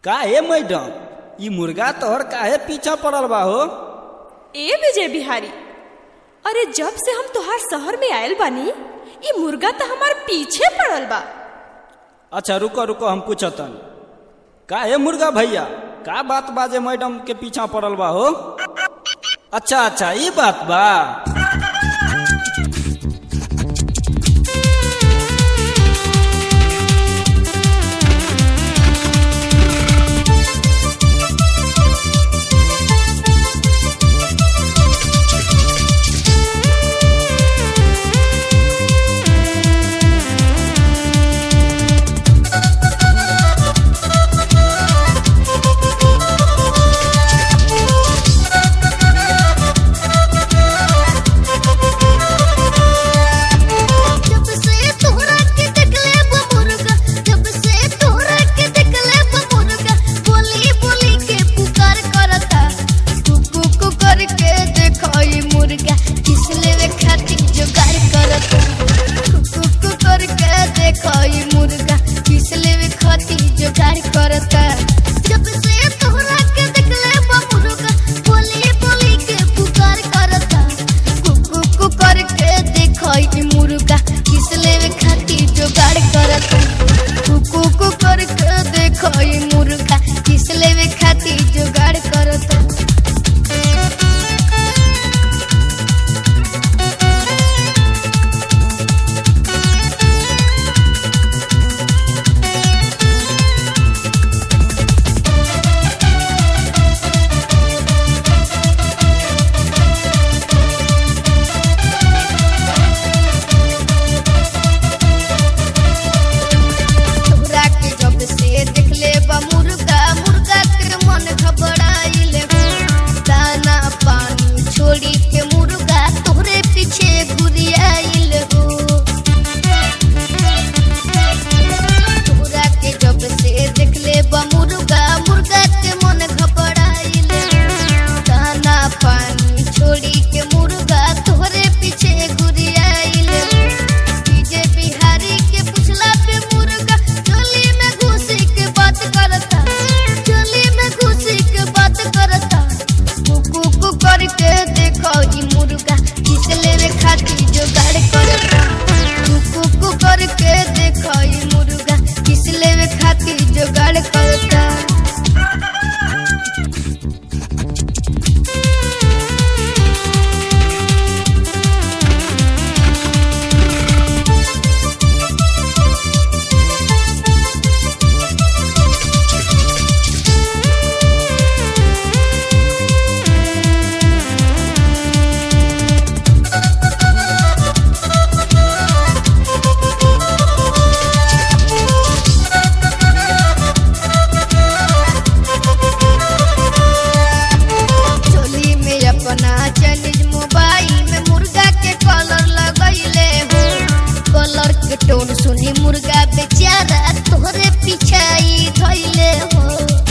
काहे मैडम ई मुर्गा तोहर काहे पीछा पड़ल बा हो ए विजय बिहारी अरे जब से हम तोहार शहर में आयल बानी ई मुर्गा तो हमार पीछे पड़ल बा अच्छा रुको रुको हम पूछतन काहे मुर्गा भैया का बात बाजे मैडम के पीछा पड़ल बा हो अच्छा अच्छा ई बात बा जब से तोहरा के देखले बा मुर्गा जब से तोहरा के देखले बा मुर्गा बोली बोली के पुकार करता कुकू कु करके देखई मुर्गा किसले वे खातिर जुगाड़ करता कुकू कु करके देखई मुर्गा किसले वे खातिर जुगाड़ करता जब से तोहरा के देखले बा मुर्गा बोली बोली के पुकार करता कुकू कु करके देखई मुर्गा किसले वे खातिर जुगाड़ करता कुकू कु करके देखई मुर्गा किसले वे खातिर जुगाड़ करता तोहरा के जब से देखले बा मुर्गा मुर्गा के मन घबराइल हो दाना पानी छोड़ी के मुर्गा तोहरे पीछे घुरियाइल हो तोहरा के जब से देखले बा मुर्गा मुर्गा के मन घबराइल दाना पानी छोड़ी के मुर्गा तोहरे पीछे घुरियाइल डीजे बिहारी के पुछला पे मुर्गा चोली में घुसी के बात करता चोली में घुसी के बात करता कुकू कु करके देखो ई मुर्गा किसले रे खातिर जुगाड़ करता कुकू कु करके देखो ई मुर्गा किसले रे खातिर जुगाड़ करता चोली में अपना चाइनीज मोबाइल में मुर्गा के कलर लगैले हो कलर के टोन सुनी मुर्गा बेचारा तोहरे पिछाई धैले हो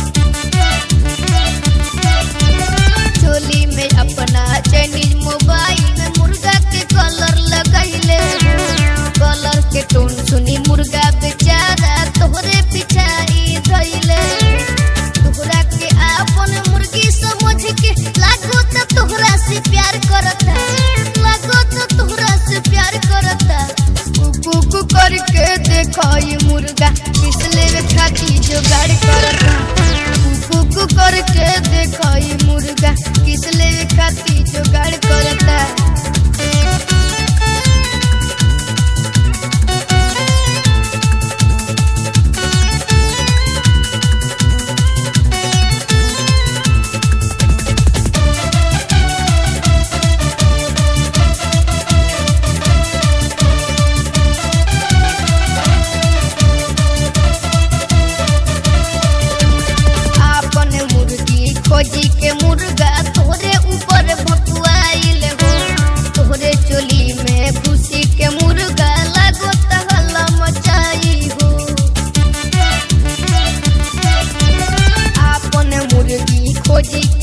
चोली में अपना चाइनीज मोबाइल में मुर्गा के कलर लगैले हो कलर के टोन सुनी मुर्गा बेचारा तोहरे पिछाई धैले तोहरा के आपन मुर्गी समझ के लागो त तोहरा से प्यार करता लागो त तोहरा से प्यार करता कुकू कु करके देखो ये मुर्गा किसले वे खाती जुगाड़ करता कुकू कु करके देखो ये मुर्गा किसले वे खाती जुगाड़ करता आपन मुर्गी खोजी के मुर्गा तोरे ऊपर भकुआइल हो तोरे चोली में खुशी के मुर्गा लागो तहला मचाई हो आपन मुर्गी खोजी